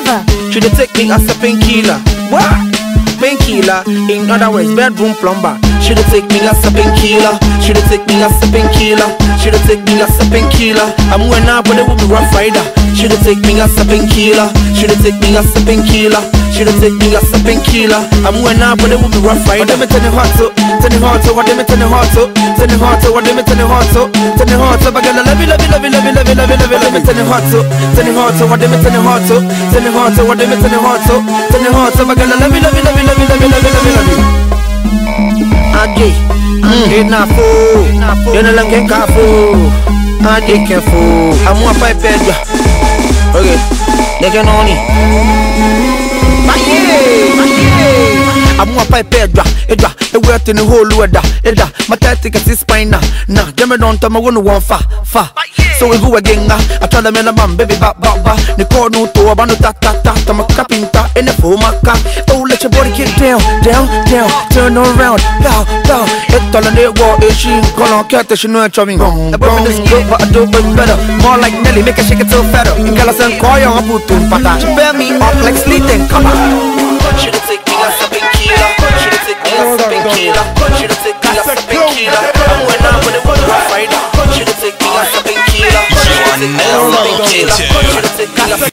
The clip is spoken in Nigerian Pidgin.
lover. She dey take me as a painkiller. What? Painkiller, in other words, bedroom plumber. She dey take me as a painkiller. She dey take me as a painkiller. She dey take me as a painkiller. I'm going up, but it will be rough rider. She dey take me as a painkiller. She dey take me as a painkiller. She dey take me as a painkiller. I'm going up, but it will be rough rider. What them tell the hot so, tell the hot so, what them tell the hot so, tell the hot so, what them tell the hot so, tell the hot so, but girl, love you, love you, love you, love you, love you, love you, love you, love you, tell the hot so, tell the hot so, what them tell the hot so, tell the hot so, what them tell the hot so, tell the hot so, but girl, love you, love you, love you, love you, love you, love you, love you, love you. Ade, ade na fo, yana lange ka fo, ade ke fo, amu apa ipedwa. Okay, nege noni. Maye, maye. Amu apa ipedwa, edwa, ewe ate ni holu eda, eda, matete ke si spina, na, jeme don tama wonu won fa, fa. So we go again, ah. I tell them in a man, baby, ba, ba, ba. Ni call no to, abano ta, ta, ta, ta, ma kapinta, in the phone, ma ka. Oh, let your body get down, down, down, turn around, bow, bow. It's all in the war, it's she, call on cat, she know it's coming. The boy is good, but I do it better. More like Nelly, make her shake it till fatter. In Galasan, call you, I'm put to pata. She bear me up like sleeping, come on. Should have take me as a painkiller. Should have take me as a painkiller. Should have take me as a painkiller. I'm when I'm when it was rough rider. Should have take me as a painkiller. Should have take me as a painkiller. Should have take me as a